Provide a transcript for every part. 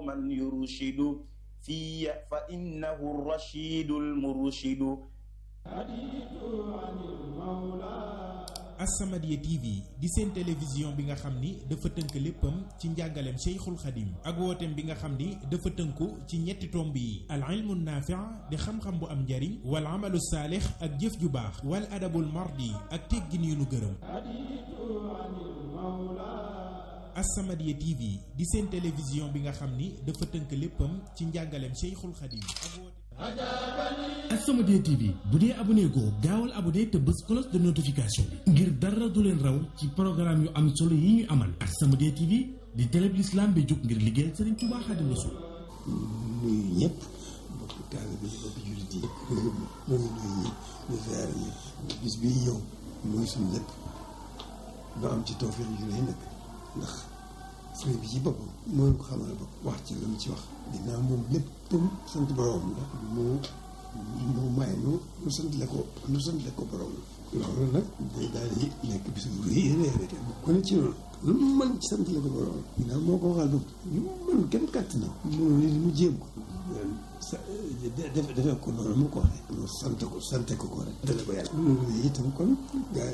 من يرشد في فإنه الرشيد المرشد As-Samadiyya TV di seen télévision bi nga xam ni dafa tënk léppam ci njàngaleem Cheikhul Khadim ak wooteem bi nga xam ni dafa tënku ci ñetti tomb yi al ilmu naafi' di xam-xam bu am njariñ wal amalu saalix ak jëf ju baax wal adabul mardi ak teggin yu nu gërëm As-Samadiyya TV di seen télévision bi nga xam ni dafa tënk léppam ci njàngaleem Cheikhul Khadim ak wooteem As-Samadiyya TV bu dee abonné goo gaawal abonné te bës cloche de notification bi ngir dara du leen raw ci programme yu am solo yi ñu amal As-Samadiyya TV di télé bi l'islam bi jóg ngir liggéeyal Serigne Touba Xaadimu Rasuul nuyu ñëpp mbokk taalibe yi mbokk jullit yi ñoo ngi nuyu ñëpp di ziar ñëpp bis bii ñëw mooy suñu lépp ba am ci tawfeex yu rëy nag ndax sëriñ bi ci boppam moo ko xamal bopp wax ci la mu ci wax ginnaaw moom léppam sant borom la mu mu may nu nu sant le ko nu sant le ko borom la loolu nag day daal di nekk bis bu rëy rëy rëy ku ne ci noonu lu mu mën ci sant le ko borom ginnaaw moo ko waxal bopp lu mu mën kenn kàtt na mënu li mu jéem ko sa defe defe ko noonu mu ko waxee mu sant ko sante ko ko rek dale ko yàlla loolu itam kon gaa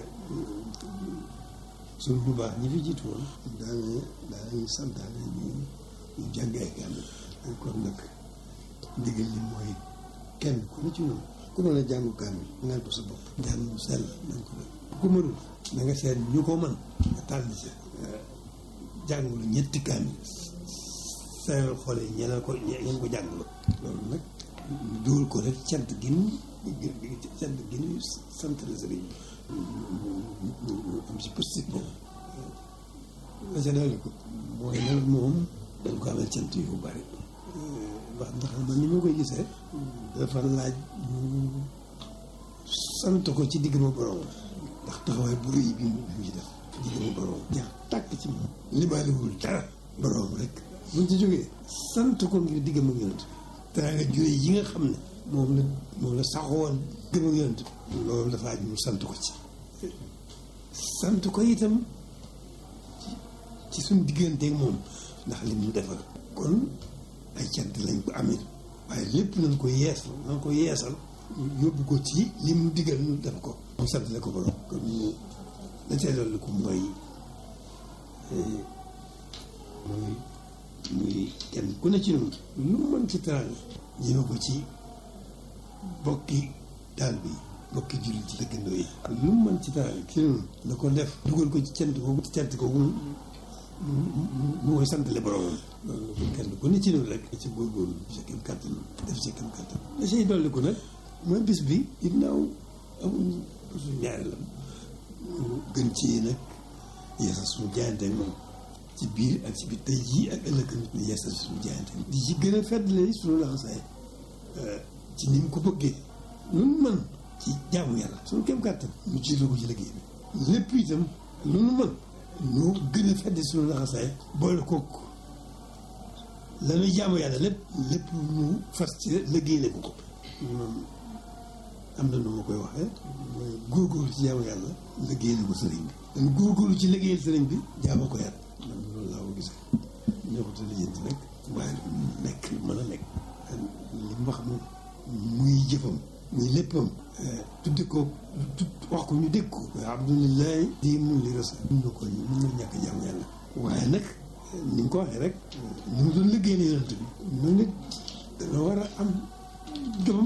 suñ bu baax ñi fi jiitu woon daane daanañu santaane ñu ñu jàng ay kaamil kon nag ndigal li mooy kenn ku ne ci noonu ku mën a jàngu kaamil ngal ko sa bopp jàng mu sell nañ ko def ku mënul na nga seet ñu ko mën nga tànn ci jàngulu ñetti kaamil sayal xoole ñeneen ko ñeen ko jàngulu loolu nag ñu dugal ko rek cant gi nu cant gi nu sant la sëriñ bi am si positif boobu la ca dolli ko mooy nag moom dañ ko amal cant yu bari wax ndax man ni ma koy gisee dafa laaj ñu sant ko ci digg ma borom ndax taxawaay bu rëy bi mu ci def digg ma borom jeex tàkk ci moom limaaliwul dara borom rek buñ ci jógee sant ko ngir digg ma yonent dara nga jure yi nga xam ne moom la moom la saxoon gëm ak yonent loolu dafa aj ñu sant ko ci sant ko itam ci suñ digganteeg moom ndax li mu defal kon ay cant lañ ko amee waaye lépp nañ ko yeesal nañ ko yeesal yóbbu ko ci li mu digal ñu def ko mu sant la ko borom kon ñu la cay dolli ko mooy mooy muy kenn ku ne ci noonu lu mën ci teraanga ñëme ko ci bokki taal bi bokki jullit ci dëkkandoo yi lu mu mën ci teraanga ci noonu na ko def dugal ko ci cant ko cant ko mu mu koy santale boromam loolu kenn ku ne ci noonu rek ci góorgóorlu sa kem kàttan def sa kem kàttan la say dolli ko nag mooy bis bi ginnaaw amuñ suñu ñaari la gën ci nag yeesal suñu jaayante ak moom ci biir ak ci biir tey jii ak ëllëg ñu yeesal suñu jaayante di ci gën a feddle suñu laxasaay ci ni mu ko bëggee nun mën ci jaamu yàlla suñu kem kàttan ñu ci ko ci liggéey bi lépp itam lu nu mën ñu gën a feddi suñu laxasaay boole kook la ñuy jaamu yàlla lépp lépp ñu fas ci liggéey ko ko moom am na nu ma koy waxee mooy góorgóorlu ci jaamu yàlla liggéey ko sëriñ bi dañ góorgóorlu ci liggéeyal sëriñ bi jaamu ko yàlla man loolu laa ko gisee neexuta lijjanti rek waaye nekk mën a nekk li mu wax moom muy jëfam muy léppam tuddi ko tudd wax ko ñu dégg ko alhamdulilah di mun li rasa mun na ko mun na ñàkk jaamu yàlla waaye nag ni nga ko waxee rek ni mu doon liggéey la yonent bi noonu nit dana war a am jomam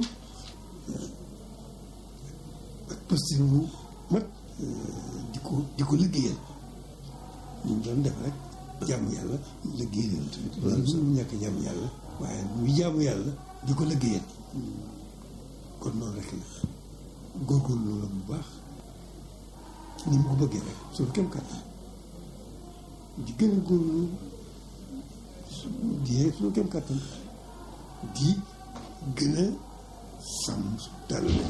ak posture bu mat di ko di ko liggéeyal ñu doon def rek jaamu yàlla liggéey la yonent bi loolu suñu ñàkk jaamu yàlla waaye muy jaamu yàlla di ko liggéeyal kon noonu rek la góorgóorlu la bu baax ni mu ko bëggee rek suñu kem kàttan di gën a góorlu di suñu kem kàttan di gën a sàmm su taalibe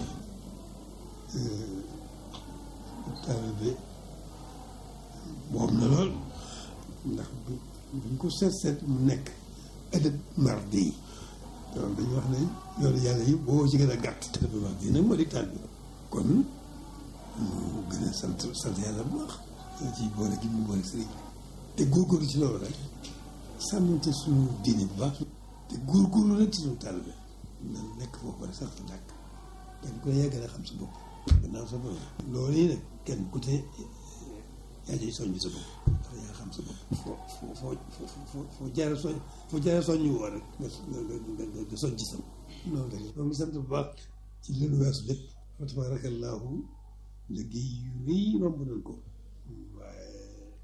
taalibe boobu na lool ndax buñ ko seet seet mu nekk ëdëb mardi yi loolu dañu wax ne yoonu yàlla yi boo ci gën a gàtt te dafa wax nag moo di taal bi kon mu gën a sant sant yàlla bu baax ci boole gi mu boole sëriñ te góorgóorlu ci loolu rek sàmmante suñu diine bu baax te góorgóorlu nag ci suñu taalibe na nekk foofu rek sax dàkk kenn ku ne yaa gën a xam sa bopp gannaaw sa bopp loolu yi nag kenn ku te yaa ciy soññ sa bopp ndax yaa xam sa bopp foo foo foo foo foo jaare soñ foo jaare soññ woo rek nga nga nga soñ ci sam noonu rek ñoo ngi sant bu baax ci leenu weesu lépp fa tabaarakallaahu liggéey yu rëy romb nañ ko waaye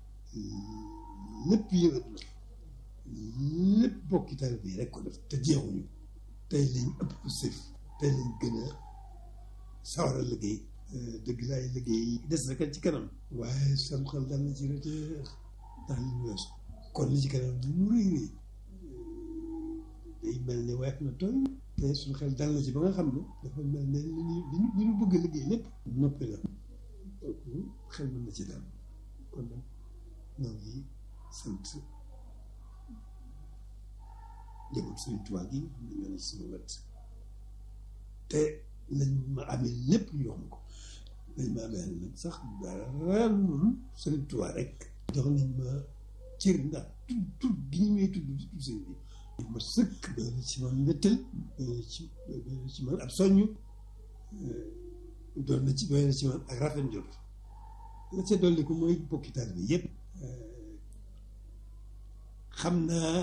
lépp yëngat na lépp bokki taalibe yi rek ko def te jeexuñu tey lañ ëpp ko sëf tey lañ gën a sawar a liggéey dëgg laay liggéey des na kat ci kanam waaye sam xel dal na ci rek ndax li ñu weesu kon li ci kanam li mu rëy rëy day mel ne weex na tooy te suñu xel dal na ci ba nga xam ne dafa mel ne li ñu li ñu bëgg a liggéey lépp noppi la xel mën na ci daal kon nag ñoo ngi sant njaboot Sëriñ Tuubaa gi ñu ñoo ne ci sama wet te lañ ma amee lépp ñu jox ma ko lañ ma amee nag sax dara loolu Sëriñ Tuubaa rek jox nañ ma cër ndax tudd tudd gi ñu may tudd di tudd sëriñ bi ma sëkk doy na ci man wéttal doy na ci doy na ci man ab soññ doon na ci doy na ci man ak rafet njort la ca dolli ko mooy bokki taal bi yëpp xam naa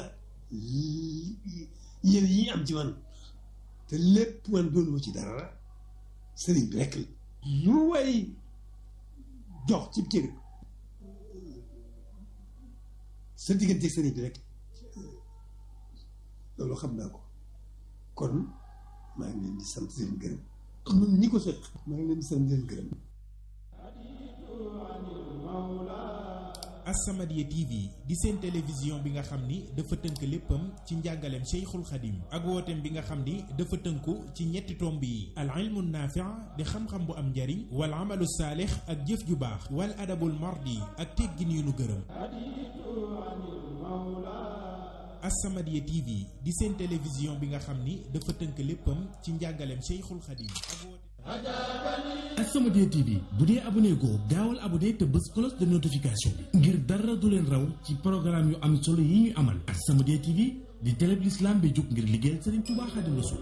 yéen yi am ci man te lépp man doonu ma ci dara sëriñ bi rek la lu way jox ci cër sa diggante sëriñ bi rek loolu xam naa ko kon maa ngi leen di sant leen gërëm ñun ñi ko seq maa ngi leen di sant leen gërëm As-Samadiyya TV di seen télévision bi nga xam ni dafa tënk léppam ci njàngaleem Cheikhul Khadim ak wooteem bi nga xam ni dafa tënku ci ñetti tomb yi al ilmu naafi' di xam-xam bu am njariñ wal amalu saalix ak jëf ju baax wal adabul mardi ak teggin yu nu gërëm As-Samadiyya TV di seen télévision bi nga xam ni dafa tënk léppam ci njàngaleem Cheikhul Khadim ak wooteem As-Samadiyya TV bu dee abonné goo gaawal abonné te bës cloche de notification bi ngir dara du leen raw ci programme yu am solo yi ñuy amal As-Samadiyya TV di télé bi l'islam bi jóg ngir liggéeyal Serigne Touba Xaadimu Rasuul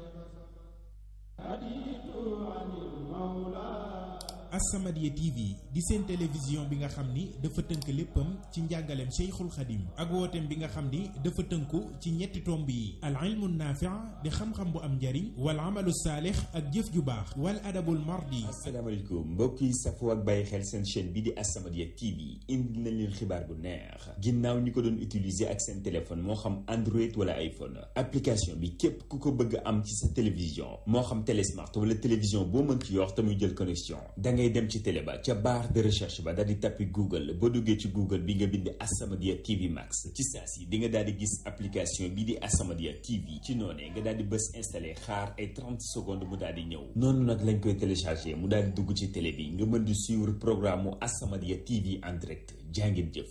As-Samadiyya TV di seen télévision bi nga xam ni dafa tënk léppam ci njàngaleem Cheikhul Khadim ak wooteem bi nga xam ni dafa tënku ci ñetti tomb yi al ilmu naafi' di xam-xam bu am njariñ wal amalu saalix ak jëf ju baax wal adabul mardi asalaamaaleykum mbokk yi safoo ak bàyyi xel seen chaîne bi di As-Samadiyya TV indi nañ leen xibaar bu neex ginnaaw ñi ko doon utiliser ak seen téléphone moo xam Android wala iPhone application bi képp ku ko bëgg am ci sa télévision moo xam télé smart wala télévision boo mën ci yor te muy jël connexion da ngay dem ci télé ba ca barre de recherche ba daal di tappi Google boo duggee ci Google bi nga bind As-Samadiyya TV Max ci saa si di nga daal di gis application bi di As-Samadiyya TV ci noonee nga daal di bës installé xaar ay 30 secondes mu daal di ñëw noonu nag lañ koy téléchargé mu daal di dugg ci télé bi nga mën di suivre programme mu As-Samadiyya TV en direct jàngeen jëf.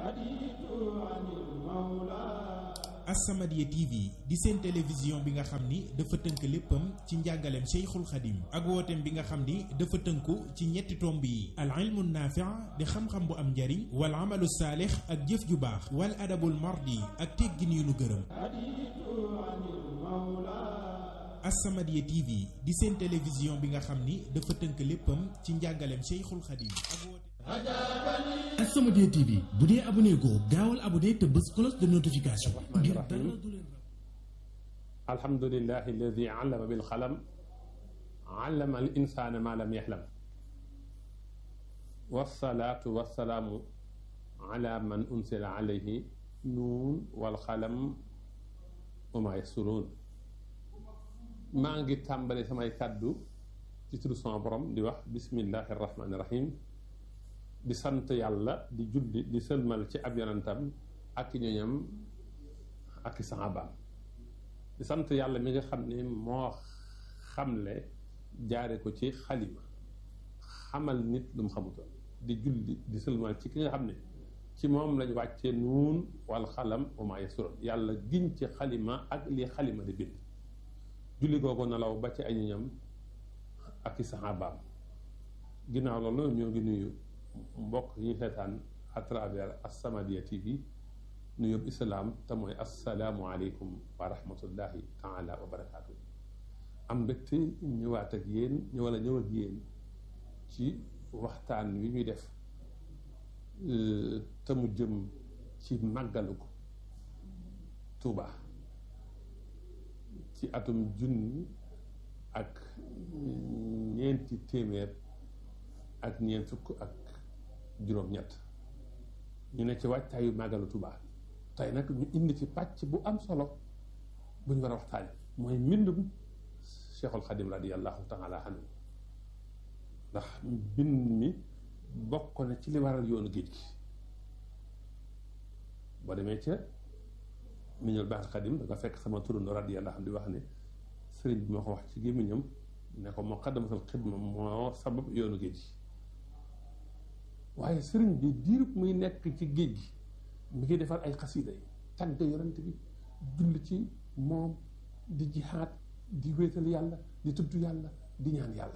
As-Samadiyya TV di seen télévision bi nga xam ni dafa tënk léppam ci njàngaleem Cheikhul Khadim ak wooteem bi nga xam ni dafa tënku ci ñetti tomb yi al ilmu naafi' di xam-xam bu am njariñ wal amalu saalix ak jëf ju baax wal adabul mardi ak teggin yu nu gërëm As-Samadiyya TV di seen télévision bi nga xam ni dafa tënk léppam ci njàngaleem Cheikhul Khadim ak wooteem As-Samadiyya TV bu dee abonné goo gaawal abonné te bës cloche de notification bi ngir dara du leen raw alhamdulillahi alladi allama bil qalam allama al insana ma lam yaxlam wasalaatu wasalaamu ala man unsila alayhi nuun wal qalam wa ma yasuruun maa ngi tàmbali samay kàddu ci turu sama borom di wax bismillahi rahmaani rahim di sant yàlla di julli di sëlmal ci ab yonentam ak ñoñam ak i saxaabaam di sant yàlla mi nga xam ne moo xamle jaare ko ci xalima xamal nit lu mu xamutoon di julli di sëlmal ci ki nga xam ne ci moom lañ wàccee nuun wal xalam wa maa yasuroon yàlla giñ ci xalima ak li xalima di bind julli googu nelaw ba ci ay ñoñam ak i saxaabaam ginnaaw loolu ñoo ngi nuyu mbokk yi ñu seetaan à travers As-Samadiyya TV nuyób islaam te mooy assalaamu aleykum wa rahmatullahi taala wa barakaatu am mbégte ñëwaat ak yéen ñëwala ñëw ak yéen ci waxtaan wi ñuy def te mu jëm ci màggalu ko Tuuba ci atum junni ak ñeenti téeméer ak ñeent fukk ak juróom-ñett ñu ne ci waajtaayu màggalu Tuuba tey nag ñu indi ci pàcc bu am solo bu ñu war a waxtaane mooy mbindum Cheikhul Xadim radiyallahu taala anhu ndax mbind mi bokk na ci li waral yoonu géej gi boo demee ca Minanul Baaxil Xadim da nga fekk sama turando radiyallahu anhu di wax ne sëriñ bi moo ko wax ci gémmiñam ne ko Muqaddamatul Xidma moo sabab yoonu géej gi waaye sëriñ bi diirub muy nekk ci géej gi mi ngi defar ay xasida yi tàgg yonent bi julli ci moom di jihaad di wéetal yàlla di tudd yàlla di ñaan yàlla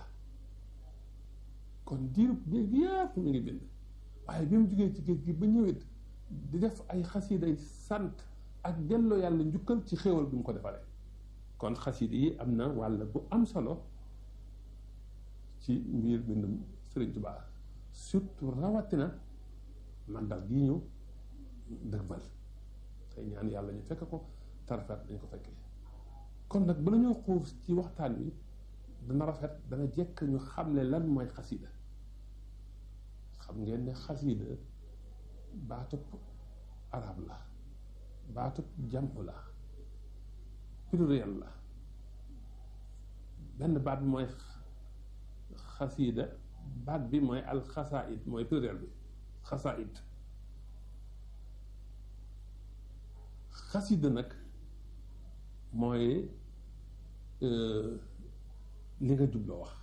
kon diirub géej gi yëpp mi ngi bind waaye bi mu jógee ci géej gi ba ñëwet di def ay xasida yi sant ak delloo yàlla njukkal ci xéewal bi mu ko defaree kon xasida yi am na wàll bu am solo ci mbir bindum Sëriñ Tuubaa surtout rawatina màggal gii ñu dëgmal tey ñaan yàlla ñu fekk ko tarafet dañ ko fekkee kon nag bala ñoo xuus ci waxtaan wi dana rafet dana jekk ñu xam ne lan mooy xasida xam ngeen ne xasida baatub arab la baatub jamu la pluriel la benn baat bi mooy xasida baat bi mooy alxasaid mooy pluriel bi xasaid xasida nag mooy li nga jubloo wax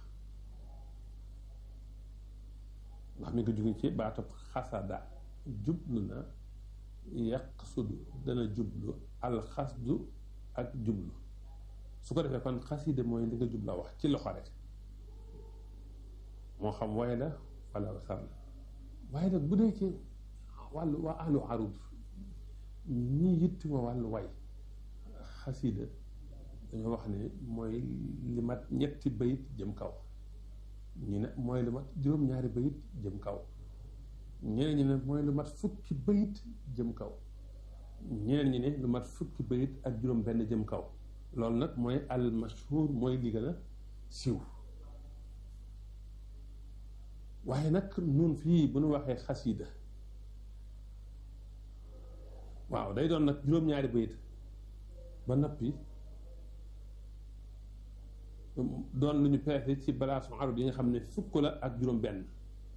ndax mi nga jóge ci baatub xasada jublu na yaqsudu dana jublu alxasdu ak jublu su ko defee kon xasida mooy li nga jubloo wax ci loxo rek moo xam way la wala wasar la waaye nag bu dee ci wàllu waa ahlu arud ñi yitti wa wàllu way xasida dañoo wax ne mooy li mat ñetti bayit jëm kaw ñu ne mooy lu mat juróom-ñaari bayit jëm kaw ñeneen ñi ne mooy lu mat fukki bayit jëm kaw ñeneen ñi ne lu mat fukki bayit ak juróom benn jëm kaw loolu nag mooy al mashhur mooy li gën a siiw waaye nag nun fii bu nu waxee xasida waaw day doon nag juróom-ñaari bayit ba noppi doon lu ñu peese ci balaasu arut yi nga xam ne fukk la ak juróom benn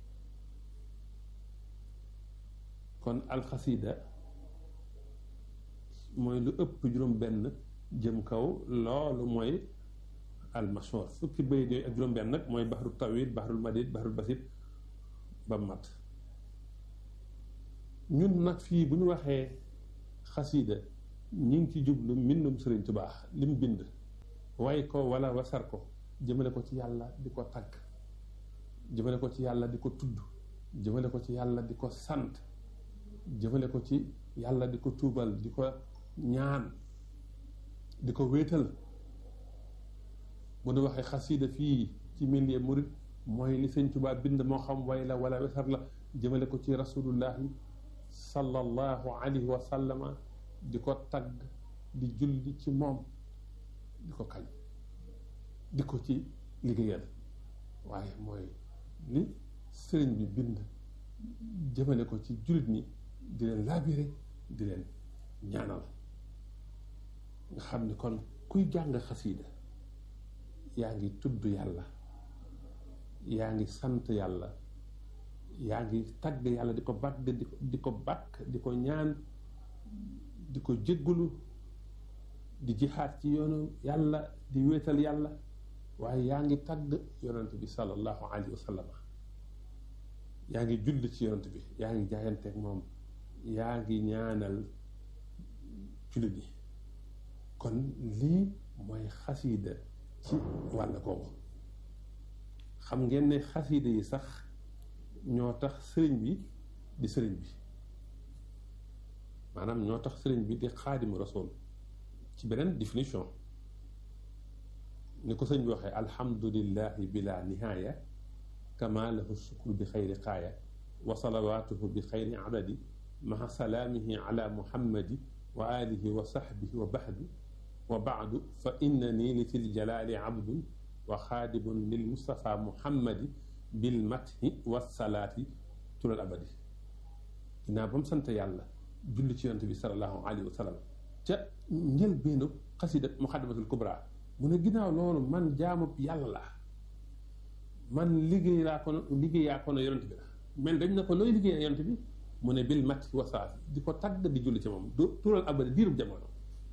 kon alxasida mooy lu ëpp juróom benn jëm kaw loolu mooy almashhur fukki bayit yooyu ak juróom benn nag mooy baxru tawil baxrul madid baxrul basit ba mat ñun nag fii bu ñu waxee xasida ñi ngi ci jublu mbindum Sëriñ Tuubaa li mu bind way ko wala wasar ko jëmale ko ci yàlla di ko tagg jëmale ko ci yàlla di ko tudd jëmale ko ci yàlla di ko sant jëmale ko ci yàlla di ko tuubal di ko ñaan di ko wéetal bu nu waxee xasida fii ci milieu murit mooy li Sëriñ Tuubaa bind moo xam way la wala wasar la jëmale ko ci rasulullahi sallallahu alayhi wa sallama di ko tagg di julli ci moom di ko kañ di ko ci liggéeyal waaye mooy li sëriñ bi bind jëmale ko ci jullit ñi di leen laabire di leen ñaanal nga xam ni kon kuy jàng xasiida yaa ngi tudd yàlla yaa ngi sant yàlla yaa ngi tagg yàlla di ko bàkk di ko di ko bàkk di ko ñaan di ko jéggulu di jihaat ci yoonu yàlla di wéetal yàlla waaye yaa ngi tagg yonent bi sallallahu alayhi wa sallam yaa ngi julli ci yonent bi yaa ngi jaayanteeg moom yaa ngi ñaanal jullit yi kon lii mooy xasiida ci wàll googu xam ngeen ne xasiida yi sax ñoo tax sëriñ bi di sëriñ bi maanaam ñoo tax sëriñ bi di xaadimu rasul ci beneen définition ni ko sëñ bi waxee alhamdulillahi bila nihaaya kama lahu shukru bi xayri xaaya wa salawaatuhu bi xayri adadi maha salaamihi ala muhammadi wa alihi wa sahbihi wa bahdi wa baadu fa innani li fil jalaali abdun wa xaadimun lil mustafa muhammadi bil mathi wa salaati tulal abadi ginnaaw ba mu sant yàlla julli ci yonent bi salallahu alayhi wa sallam ca njëlbéenu xasida muxaddamatul kubra mu ne ginnaaw loolu man jaamub yàlla la man liggéey laa ko liggéeyaa ko ne yonent bi la mais dañ ne ko looy liggéey yonent bi mu ne bil mathi wa salaati di ko tagg di julli ci moom du tulal abadi diirub jamono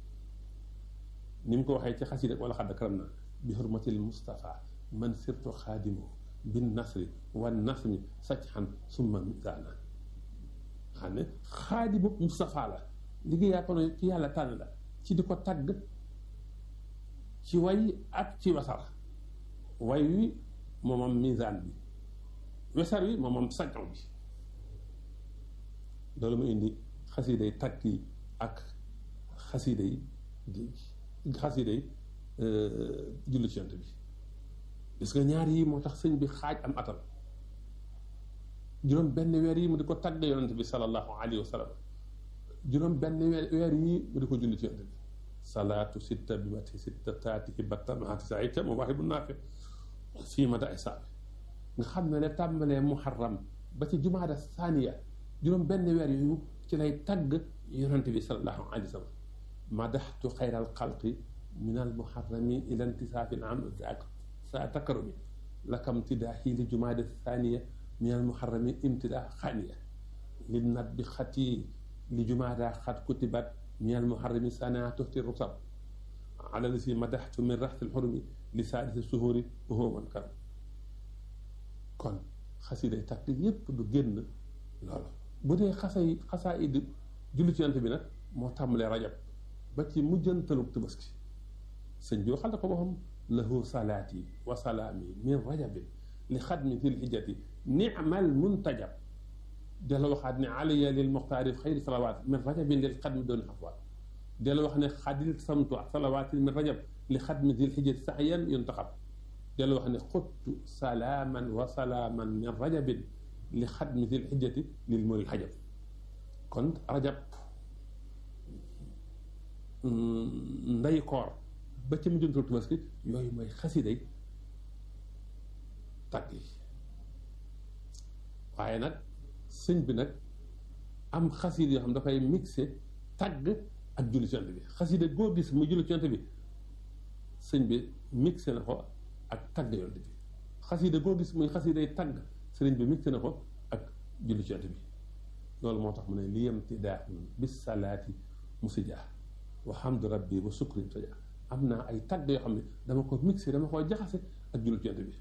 ni mu ko waxee ci xasida wala xadd karam na bi hurmatil Mustafa man sirtu xaadimu bin nasri wan nasmi sacxan summa misaana xam ne xaadimu Mustafa la liggéeyaa ko ne ci yàlla tànn la ci di ko tagg ci way ak ci wasar way wi moomam misaan bi wesar wi moomam saccan bi loolu mu indi xasida yi tagg yi ak xasida yi xasida yi julli ci yonent bi gis nga ñaar yi moo tax sëñ bi xaaj am atal juróom benn weer yi mu di ko tagg yonent bi sallallahu alayhi wa sallam juróom benn weer weer yi mu di ko julli ci yonent bi salaatu sitta bi mati sitta taatihi batta maati sa itam mu waxi bu naafe fii ma da ay saabi nga xam ne ne tàmbalee muharram ba ci jumaada saaniya juróom benn weer yooyu ci lay tagg yonent bi sallallahu alayhi wa sallam madaxtu xayral xalqi min al muharrami ila intisaafi am sa takarumi lakam tidaahi li jumaada thaniya min al muharrami imtidaa xaaniya li nat bi xati li jumaada xat kutibat min al muharrami sana tuxti rusab ala li si madaxtu min raxti lxurumi li saadisi suhuri wa man karam kon xasiday takk yépp du génn loolu bu dee xasay xasaa idi julli ci yonent bi nag moo tàmbalee rajab ba ci mujjantalug tabaski sëñ bi waxal na ko boppam lahu salaati wa salaami min rajabin li xadmi fil hijjati nimal muntajab dela waxaat ne aliya lil muxtaari xayri salawaat min rajabin lil xadmi dooni xafwaat dela wax ne xadil samtu salawaati min rajab li xadmi fil hijjati saxyan yuntaxab dela wax ne xuttu salaaman wa salaaman min rajabin li xadmi fil hijjati lil muril xajab kon rajab nday koor ba ca mujjantal tabaski yooyu mooy xasiday tagg yi waaye nag sëñ bi nag am xasid yoo xam dafay mixé tagg ak julli ci yonent bi xasida goo gis mu julli ci yonent bi sëñ bi mixé na ko ak tagg yonent bi xasida goo gis muy xasiday tagg sëriñ bi mixé na ko ak julli ci yonent bi loolu moo tax mu ne li yemti daaxun bis salaati musijaa wa hamdu rabbi wa sukri taja am naa ay tagg yoo xam ne dama ko mixé dama ko jaxase ak jullit ci yonent bi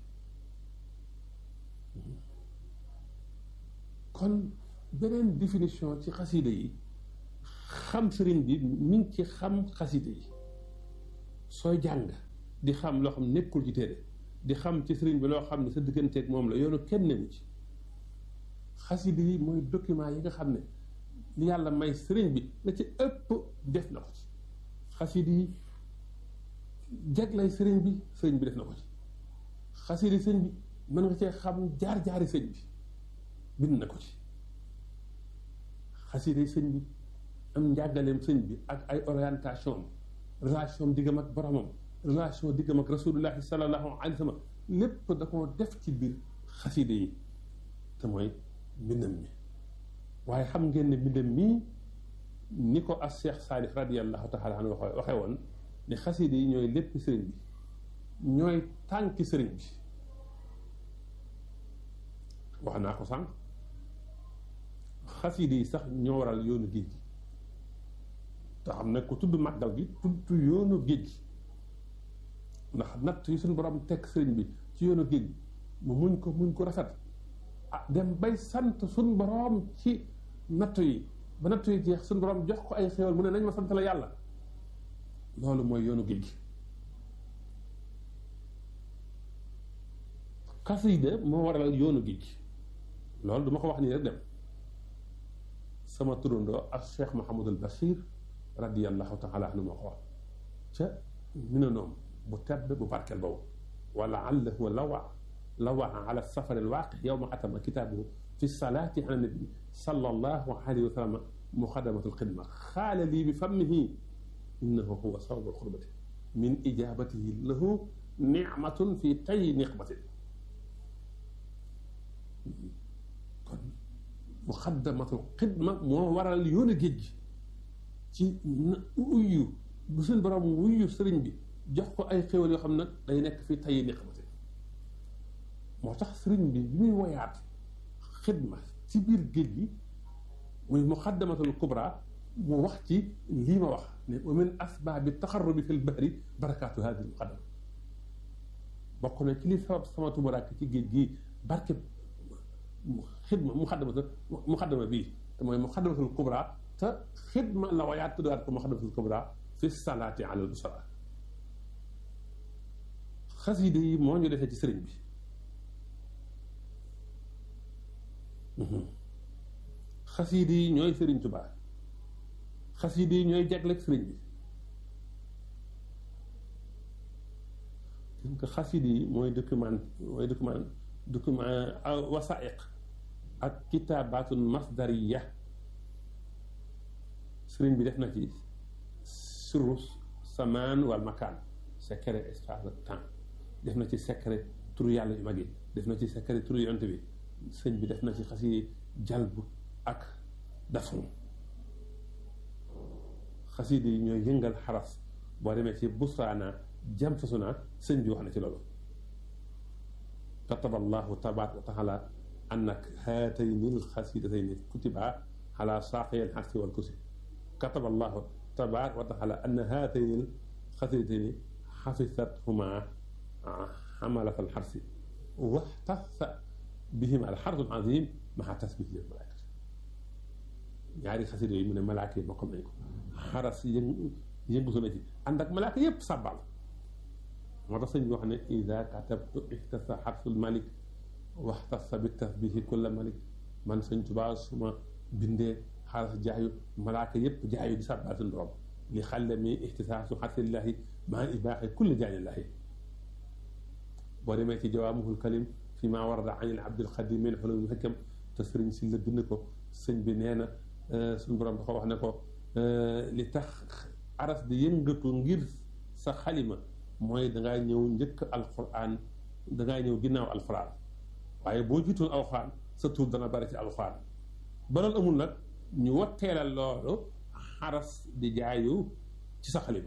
kon beneen définition ci xasida yi xam sëriñ bi mi ngi ci xam xasida yi sooy jàng di xam loo xam nekkul ci téere di xam ci sëriñ bi loo xam ne sa digganteeg moom la yoonu kenn newu ci xasida yi mooy document yi nga xam ne li yàlla may sëriñ bi la ci ëpp def na ko ci xasida yi jaglay sëriñ bi sëriñ bi def na ko ci xasida sëriñ bi mën nga cee xam jaar-jaari sëriñ bi bind na ko ci xasida yi sëñ bi am njàngaleem sëñ bi ak ay orientation relation diggam ak boromam relation diggam ak rasulullahi sallallahu alayhi wa sallam lépp da koo def ci biir xasida yi te mooy mbindam mi waaye xam ngeen ne mbindam mii ni ko as Cheikh Saalih radiallahu taala anhu waxe waxee woon ne xasida yi ñooy lépp sëriñ bi ñooy tànki sëriñ bi wax naa ko sànq xasida yi sax ñoo waral yoonu géej gi te xam ne ku tudd màggal gi tudd yoonu géej gi ndax natt yi suñu borom teg sëriñ bi ci yoonu géej gi mu muñ ko muñ ko rafet ah dem bay sant suñu borom ci natt yi ba natt yi jeex suñu borom jox ko ay xéwal mu ne nañ ma sant la yàlla loolu mooy yoonu géej gi xasida moo waral yoonu géej gi loolu duma ko wax nii rek dem sama turandoo ak Cheikh Mouhamadul Bachir radiyallahu taala anhu moo ko wax ca mi na noom bu tedd bu barkeel boobu wala allahu lawa lawa ala safar alwaaqi yowma atama kitaabuhu fi salaati ala nabi sallallahu alayhi wa sallam muxadamatu alxidma xaala lii bi fammihi innahu huwa sababu alxurbati min ijabatihi lahu nicmatun fi tay niqmatin kon muxaddamatul xidma moo waral yoonu géej gi ci uyu bu seen borom wuyu sëriñ bi jox ko ay xéwal yoo xam nag day nekk fi tay niqmatin moo tax sëriñ bi bi muy woyaat xidma ci biir géej gi muy muxaddamatul kubra mu wax ci lii ma wax ne wa min asbaabi taxarrubi fi lbahri barakaatu hadi muxaddama bokk na ci li sabab sama tumuraak ci géej gi barke xidma muxaddamata muxaddama bii te mooy muxaddamatul kubra te xidma la wayaat tuddaat ko muxaddamatul kubra fi salaati ala busara xasida yi moo ñu defee ci sëriñ bi xasida yi ñooy sëriñ Tuubaa xasida yi ñooy jagleeg sëriñ bi donc xasida yi mooy document mooy document document wasaiq ak kitaabaatun masdariya sëriñ bi def na ci sirru samaan wal makaan secret espace ak temps def na ci secret turu yàlla yu mag yi def na ci secret turu yonent bi sëñ bi def na ci xasi jalbu ak dafon xasida yi ñooy yëngal xaras boo demee ci busraana jam fasuna sëñ bi wax na ci loolu kataba allahu tabaaraka wa taala annak haatayni alxasidatayni kutiba ala saaqiyal xarsi wal kusi kataba allahu tabaaraka wa taala anna haatayni alxasidatayni xafisathuma xamalat alxarsi waxtasa bihima alxarsu alazim maa tasbih lil malaaka ñaari xasida yooyu mu ne malaaka yi bokkam nañ ko xaras yëngu yëngutu na ci ànd ak malaaka yépp sàbbal moo tax sëñ bi wax ne ida katabtu ihtasa xarsul malik waxtasa bi tasbihi kulla malik man sëñ Tuubaa suma bindee xaras jaayu malaaka yépp jaayu di sàbbal suñu borom li xalle mi ihtisaasu xarsillahi maa ibaaxi kulli jaanillahi boo demee ci jawaamuhul kalim fi maa warada an il abdil xadim min xulumil hikam te sëriñ si la bind ko sëñ bi nee na suñu borom dafa wax ne ko li tax aras di yëngatu ngir sa xalima mooy dangaa ñëw njëkk alquran dangaa ñëw ginnaaw alquran waaye boo jiitoon alquran sa tur dana bari ci alquran ba loolu amul nag ñu watteelal loolu xaras di jaayu ci sa xalima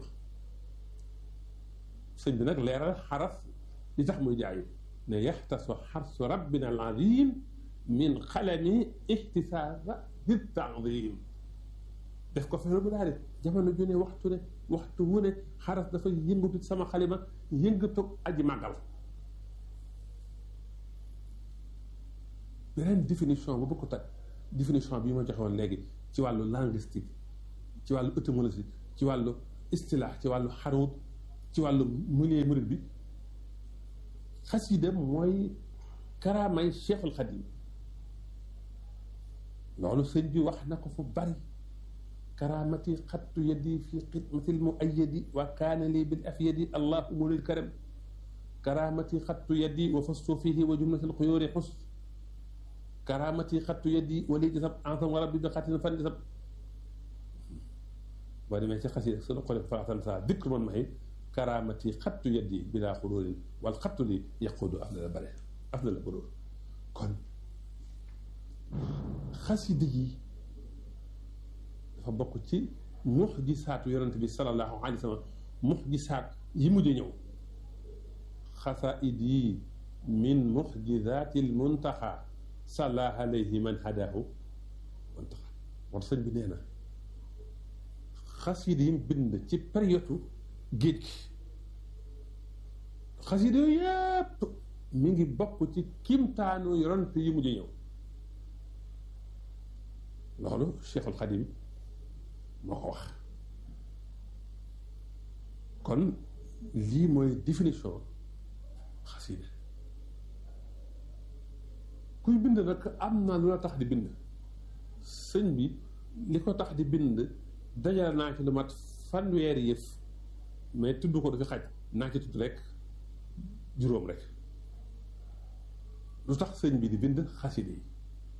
sëñ bi nag leeral xaras li tax muy jaayu ne yaxtasu xarsu rabbina al azim min xalami ixtisaasa bi taadim def ko fexe bu daal di jamono ju ne waxtu ne waxtu wu ne xaras dafa yëngatu sama xalima yëngatu aji màggal beneen définition bu bëgg tag définition bi ma joxe woon léegi ci wàllu linguistique ci wàllu étymologie ci wàllu istilaax ci wàllu xaruut ci wàllu milieu murid bi xasida mooy karaamay Cheikhul Xadim loolu sëñ bi wax na ko fu bari karaamati xattu yadi fi xidmatil mu ayadi wa kaana lii bil afyadi allahu mulil karam karaamati xattu yadi wa fastu fihi wa jumlatil xuyóori xus karaamati xattu yadi wa lii jasab ansam wa rabbi bi xatin fan jasab boo demee ci xasida sunu xole faatan saa dikk man maxi karaamati xattu yadi bilaa xuróorin wal xattu li yaquudu afdala bare afdala buróor kon xasida yi dafa bokk ci muxjisaatu yonent bi sallallahu alayhi wa sallam muxjisaat yi mujj ñëw xasaid yi min muxjisaati l muntaxa salla alayhi man hadaahu muntaxa moo tax sëñ bi nee na xasida yi bind ci période géej gi xasida yooyu yépp mi ngi bokk ci kimtaanu yonent yi mujj ñëw loolu Cheikhul Xadim moo ko wax kon lii mooy définition xasida kuy bind nag am na lu la tax di bind sëñ bi li ko tax di bind dajal naa ci lu mat fanweeri yëf mais tudd ko du fi xaj naa ci tudd rek juróom rek lu tax sëñ bi di bind xaside yi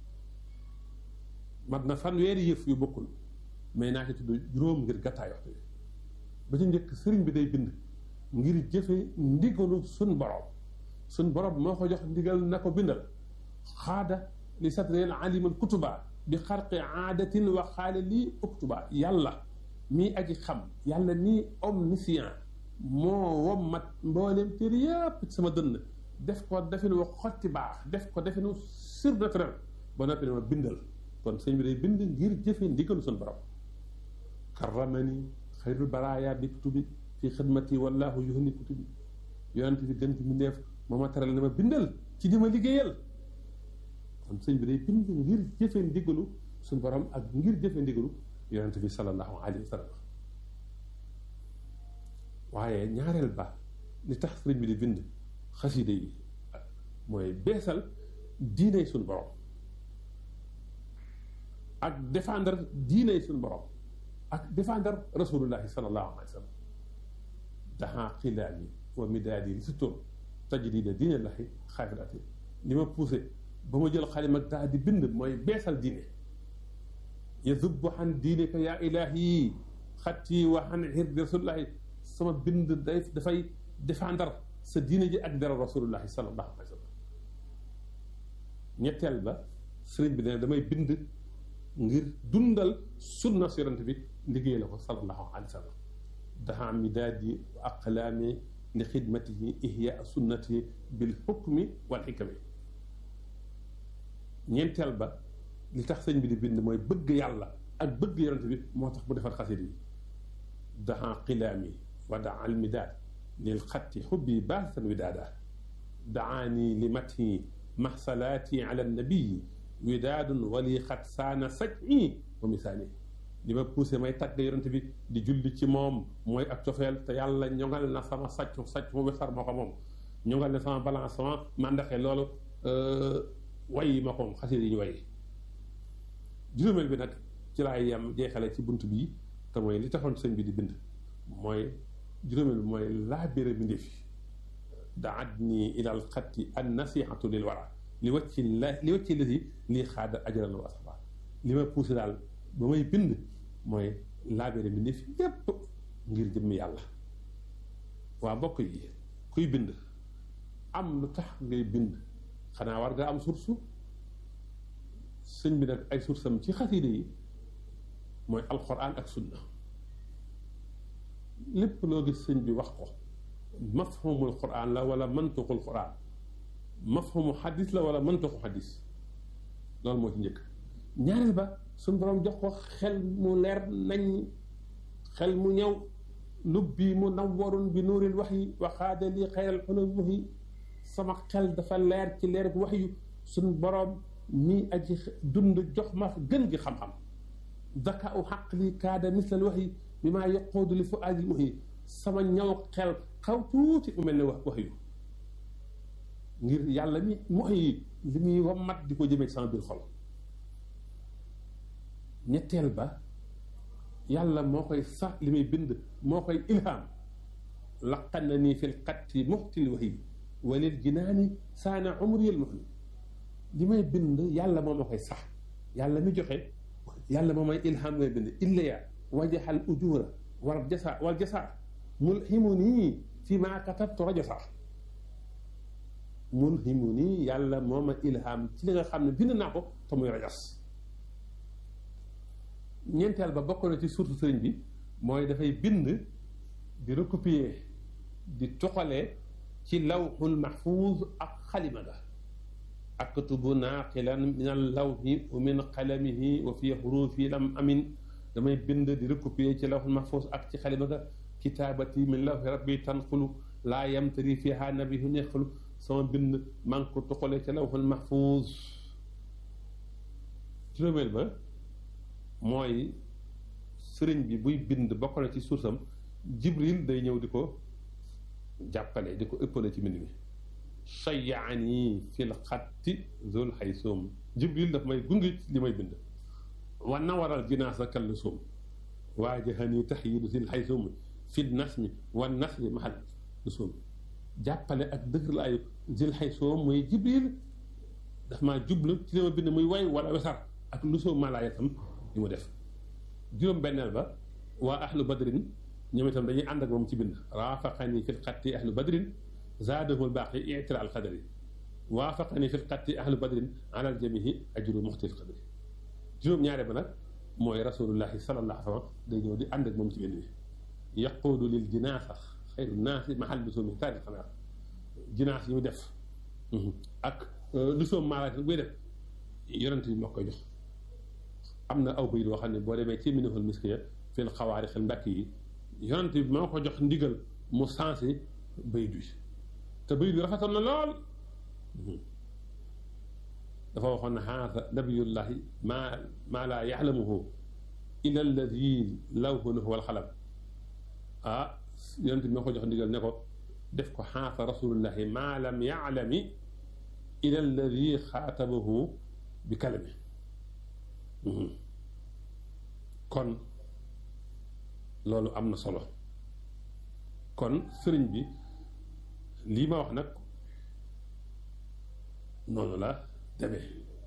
mat na fanweeri yëf yu bokkul mais naa ci tudd juróom ngir gàttaay waxtu bi ba ci njëkk sëriñ bi day bind ngir jëfe ndigalu sun borom sun borom moo ko jox ndigal na ko bindal xaada li satreel alimal kutuba bi xarqi aadatin wa xaale lii uktuba yàlla mii aji xam yàlla nii omniscient moo wommat mbooleem téere yépp ci sama dënn def ko definu wa xotti baax def ko definu surnaturel ba noppi ne ma bindal kon sëñ bi day bind ngir jëfe ndigalu sun borom karramani xayrul baraaya bi kutubi fi xidmati wallahu yuhni kutubi yonent bi gën ci mu neef moo ma teral ne ma bindal ci di ma liggéeyal kon sëñ bi day bind ngir jëfe ndigalu suñu borom ak ngir jëfe ndigalu yonent bi sallallahu alayhi wa sallam waaye ñaareel ba li tax sëriñ bi di bind xasida yi mooy beesal diiney suñu borom ak défendre diiney suñu borom ak défendre rasulullahi sallallahu alayhi wa sallam daxaa xilaali wa midaadi li surtout tajdida diine laxi xaafiraati li ma poussé ba ma jël xalima ak daa di bind mooy beesal diine yazubbu xan diine ka yaa ilaahi xatti wa xan xirdi rasulullahi sama bind day dafay défendre sa diine ji ak dara rasulullahi sallallahu alayhi wa sallam ñetteel ba sëriñ bi ne damay bind ngir dundal sunna si yonent bi liggéey la ko sallallahu alayhi wa sallam daxaa midaadi wa aqlaami li xidmatihi ihya sunnati bil xukmi wal xikami ñeenteel ba li tax sëñ bi di bind mooy bëgg yàlla ak bëgg yonent bi moo tax mu defar xasit yi daxaa qilaami wa daa al midaad lil xatti xubbi baasan widaada daani li mati maxsalaati ala nabii widaadun wali xat saana saj'i wa misaani li ma poussé may tagg yonent bi di julli ci moom mooy ak cofeel te yàlla ñoŋal na sama sàccu sàcc mu wesar moo ko moom ñoŋal na sama balancement mandaxe loolu way yi ma ko moom xasida yi ñu way juróomeel bi nag ci laay yem jeexale ci bunt bii te mooy li taxoon sëñ bi di bind mooy juróomeel bi mooy laabire bi ndefi daat nii ilal xatti an nasihatu lil wara li wacci la li wacci lasi lii xaada ajran wa asaba li ma poussé daal ba may bind mooy laabire bi ndefi yépp ngir jëmmi yàlla waa bokk yi kuy bind am lu tax ngay bind xanaa war nga am source sëñ bi nag ay source am ci xaside yi mooy alquran ak sunna lépp loo gis sëñ bi wax ko mafhumul quran la wala mantuqul quran mafhumu xadis la wala mantuqu xadis loolu moo ci njëkk ñaareel ba suñ borom jox ko xel mu leer nañ xel mu ñëw lubbi mu nawwarun bi nuuril wax yi waxaada li xayral xulum wax yi sama xel dafa leer ci leer wax yu suñ borom mi aji dund jox ma gën gi xam-xam daka u xaq li kaada mislal wax yi bi maa yaqoodu li fu aadil wax yi sama ñaw xel xaw tuuti mu mel ne wax wax yu ngir yàlla mi wax yi li muy wammat di ko jëmee sama biir xol ñetteel ba yàlla moo koy sax li muy bind moo koy ilham laqan na nii fil xatti muxtil wax yi walil jinaani saana umriyal muxli li may bind yàlla moo ma koy sax yàlla mi joxe yàlla moo may ilham ngay bind illaya wajaxal ujura wal jasa wal jasa mulhimu nii fi maa katabtu rajasa mulhimu nii yàlla moo ma ilham ci li nga xam ne bind naa ko te muy rajas ñeenteel ba bokk na ci surtu sëriñ bi mooy dafay bind di recopier di toxalee ci lawxul mahfuuz ak xalima ga aktubu naaqilan min al lawhi wa min qalamihi wa fi xurufi lam amin damay bind di recopier ci lawxul mahfuuz ak ci xalima ga kitaabati min lawhi rabbi tanqulu laa yamtari fiha nabihu nequlu sama bind maa ngi ko toxalee ci lawxul mahfuuz juróomeel ba mooy sëriñ bi buy bind bokk na ci suusam jibril day ñëw di ko jàppale di ko ëppale ci mbind mi shayaani fil xatti zul xaysoom jibril daf may gunge li may bind wa nawaral jinaasa kallu suum waajahani taxyidu sil xaysumi fi nasmi wa nasri mahal lu suum jàppale ak dëgër laayu zil xaysoom mooy jibril daf maa jublu ci li ma bind muy way wala wesar ak lu soo malaaya tam li mu def juróom benneel ba waa ahlu badrin ñoom itam dañuy ànd ak moom ci bind raafaqani fil xatti ahlu badrin zaadahul baaqi itira al xadari waafaqani fil xatti ahlu badrin alal jamihi ajru muxtil xadari juróom ñaare ba nag mooy rasulullahi sallallahu alayhi wa sallam day ñëw di ànd ak moom ci bind bi yaquudu lil jinaasa xayru naasi mahal bi soomi taarix xanaa jinaas yi mu def ak lu soom maalaat buy def yonent bi moo koy jox am na aw bayit boo xam ne boo demee ci minihul miskiya fil xawaari xel mbàkk yi yonent bi moo ko jox ndigal mu sensé bayit bi te bayit bi rafetoon na lool dafa waxoon ne haada nabiyullahi maa maa laa yaxlamuhu illa alladi lawhu lahu wal xalam ah yonent bi moo ko jox ndigal ne ko def ko xaasa rasulullahi maa lam yaalami ila alladi xaatabahu bi kalami kon loolu am na solo kon sëriñ bi lii ma wax nag noonu la demee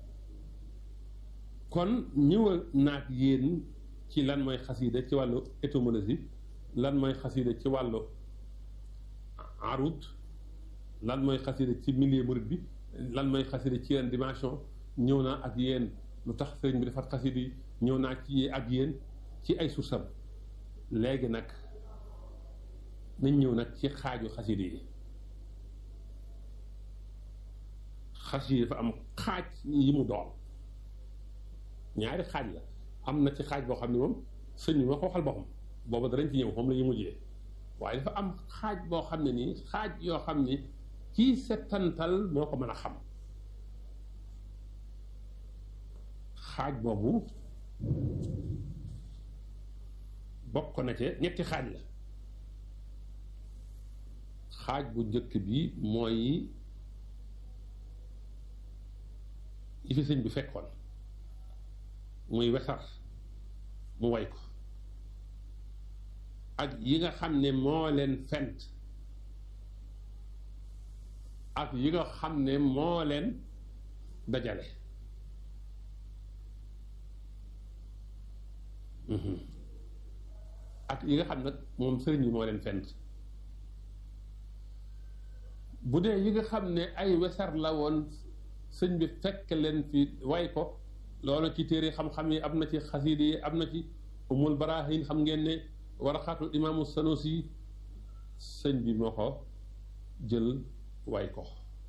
kon ñëwal naag yéen ci lan mooy xasiida ci wàllu étymologie lan mooy xasiida ci wàllu arut lan mooy xasida ci milieu murid bi lan mooy xasida ci yenn dimension ñëw naa ak yéen lu tax sëriñ bi defar xasida yi ñëw naa ci ak yéen ci ay sursam léegi nag nañ ñëw nag ci xaaju xasida yi xasida yi dafa am xaaj yi mu doon ñaari xaaj la am na ci xaaj boo xam ne moom sëñ bi ma ko waxal boppam booba darañ ci ñëw moom la ñu mujjee waaye dafa am xaaj boo xam ne nii xaaj yoo xam ni kii settantal moo ko mën a xam xaaj boobu bokk na ci ñetti xaaj la xaaj bu njëkk bi mooy yi fi sëñ bi fekkoon muy wesar mu way ko ak yi nga xam ne moo leen fent ak yi nga xam ne moo leen dajale ak yi nga xam nag moom sëriñ bi moo leen fent bu dee yi nga xam ne ay wesar la woon sëñ bi fekk leen fi way ko loolu ci téere xam-xam yi am na ci xasiida yi am na ci umul barahin xam ngeen ne waraxaatul imaamu sanusi sëñ bi moo ko jël way ko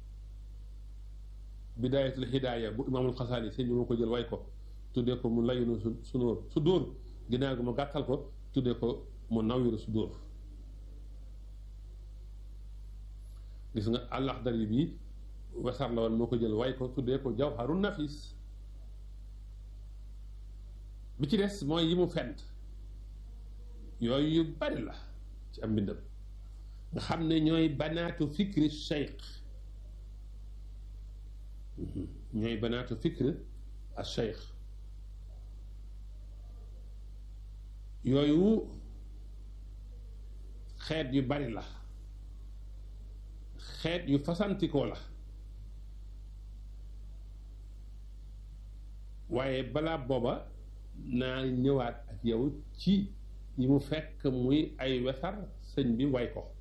bidaayatul hidaaya bu imaamul xasaali sëñ bi moo ko jël way ko tuddee ko mu layinu su sunóor su dóor ginnaaw gi mu gàttal ko tuddee ko mu nawiru su dóor gis nga àllaxdari bi wesar la woon moo ko jël way ko tuddee ko jawharu nafis bi ci des mooy yi mu fent yooyu yu bari la ci am mbindam nga xam ne ñooy banaatu fikri cheikh ñooy banaatu fikri al cheikh yooyu xeet yu bari la xeet yu fasantikoo la waaye balaa booba naa ñëwaat ak yow ci yi mu fekk muy ay wesar sëñ bi way ko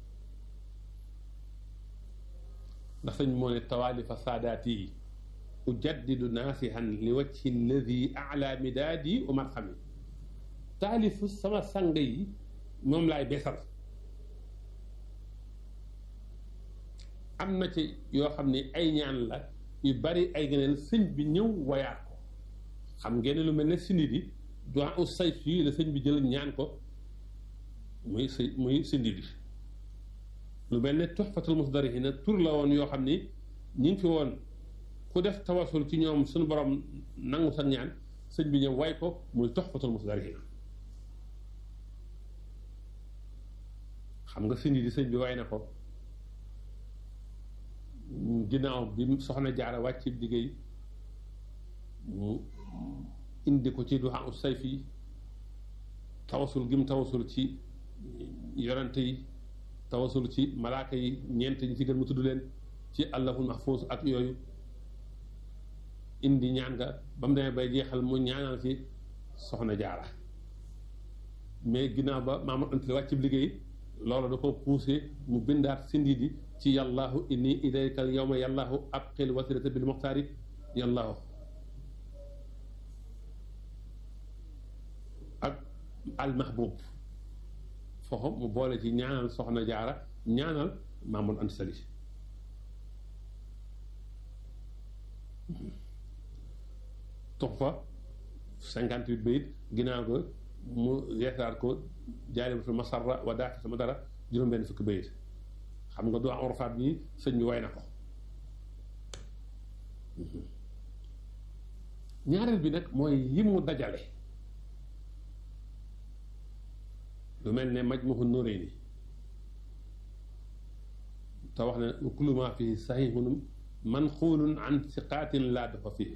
ndax sëñ moo ne tawaalifa saadaati yi ujaddidu naasihan li wajhi alladi ala midaadi umar xami taalifu sama sang yi moom laay beesal am na ci yoo xam ne ay ñaan la yu bari ay gëneel sëñ bi ñëw wayaat ko xam ngeen lu mel ne sindi di doit u say fii la sëñ bi jël ñaan ko muy si muy sindi di lu mel ne tuxfatul musdarihina tur la woon yoo xam ni ñu ngi fi woon ku def tawasul ci ñoom suñu borom nangu sa ñaan sëñ bi ñëw way ko muy tuxfatul musdarihina xam nga sindi di sëñ bi way na ko ginnaaw bi soxna jaara wàcc liggéey mu indi ko ci duha u sayfi tawasul gim tawasul ci yonante yi tawasul ci malaaka yi ñeent ñi ci gën mu tudd leen ci allahul mahfuus ak yooyu indi ñaan nga ba mu demee bay jeexal mu ñaanal ci soxna jaara mais ginnaaw ba Maamad Anta wàcc bi liggéey loolu da ko poussé mu bindaat sindi di ci yàllaahu inni ilayka al yawma yàllaahu abqil wasilata bil muxtaari yàllaahu ak al mahbub foofu mu boole ci ñaanal soxna jaara ñaanal Maamad Anta Sali tox fa cinquante huit bayit ginnaaw ko mu yeesaat ko jaalibatul masarra wa daaka sama dara juróom-benn fukki bayit xam nga doo am orfaat bi sëñ bi way na ko ñaareel bi nag mooy yi mu dajale lu mel ne majmuhu nuréyni te wax ne kullu ma fii sahihun manxuulun an siqaatin laa dafa fii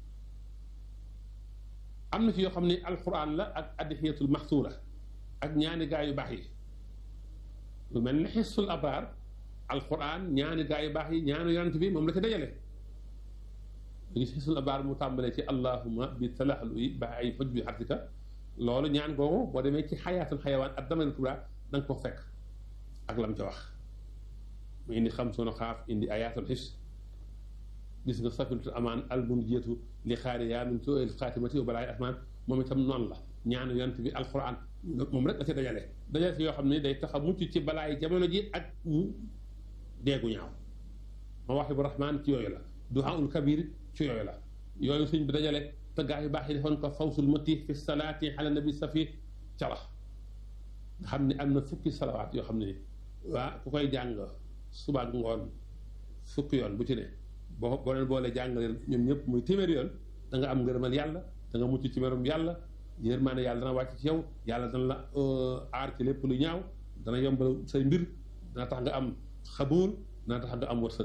am na ci yoo xam ne alquran la ak adixiyatul maxsuura ak ñaani gaa yu baax yi lu mel ne xissul abraar alquran ñaani gaa yu baax yi ñaani yonent bi moom la ci dajale lu gis xissul abraar mu tàmbalee ci allahuma bi talaxlu yi ba ay foj bi xartika loolu ñaan googu boo demee ci xayaatul xayawaan ak damal kubra da nga ko fekk ak lam ca wax mu indi xam sunu xaaf indi ayaatul xis gis nga safinatul amaan album jeetu li xaari yaa min soo el xaatimati wa balaay asmaan moom itam noonu la ñaanu yonent bi alquran moom rek la ci dajale dajale si yoo xam ne day tax a mucc ci balaay jamono ji ak mu deegu ñaaw ma wax bu rahmaan ci yooyu la duhaul kabir ci yooyu la yooyu suñ bi dajale te gaa yu baax yi defoon ko fawsul mati fi salaati ala nabi safi ca la nga xam ne am na fukki salawaat yoo xam ne waa ku koy jàng suba ak ngoon fukki yoon bu ci ne boo boo leen boolee jàngale ñoom ñëpp muy téeméeri yoon da nga am ngërëmal yàlla da nga mucc ci merum yàlla yërmaane yàlla dana wàcc ci yow yàlla dana la aar ci lépp lu ñaaw dana yombal say mbir dana tax nga am xabuul dana tax nga am wërsëg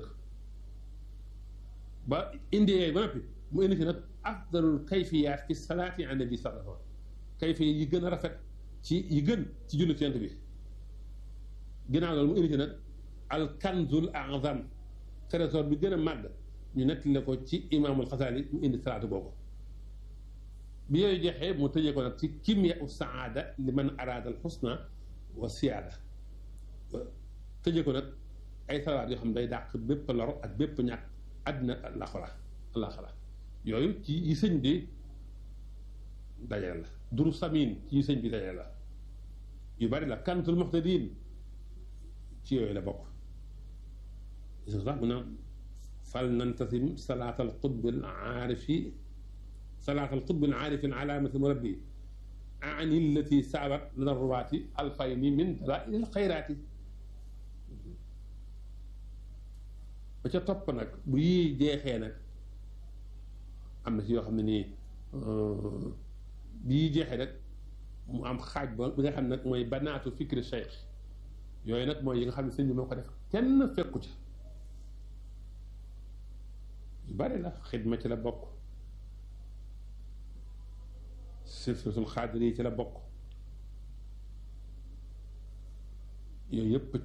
ba indi yooyu ba noppi mu indi ci nag afdalul kayfiyaat fi salaati ala nabi sallallahu alayhi kayfiya yi gën a rafet ci yi gën ci julli ci yonent bi ginnaaw loolu mu indi ci nag al kanzul azam trésor bi gën a màgg ñu nettali ko ci imaamul xasaali mu indi salaatu googu bi yooyu jeexee mu tëjee ko nag ci kimya u saada li man araada al xusna wa siyaada tëjee ko nag ay salawaat yoo xam ne day dàq bépp lor ak bépp ñàkk àddina alaxira alaxira yooyu ci yi sëñ bi dajale la duru samin ci yi sëñ bi dajale la yu bari la kantul muhtadin ci yooyu la bokk gis nga mu naan fal nantasim salaat al qutb al aarifi salaat al qutb al aarifi alaamati murabbi ani allati saabat lana ruwaati alfayni min dalail al xayraati ba ca topp nag bu yii jeexee nag am na ci yoo xam ne nii bi yii jeexee nag mu am xaaj ba bi nga xam ne nag mooy banaatu fikri cheikh yooyu nag mooy yi nga xam ne sëñ bi moo ko def kenn fekku ca yu bari la xidma ci la bokk silsilatul xaadir yi ci la bokk yooyu yëpp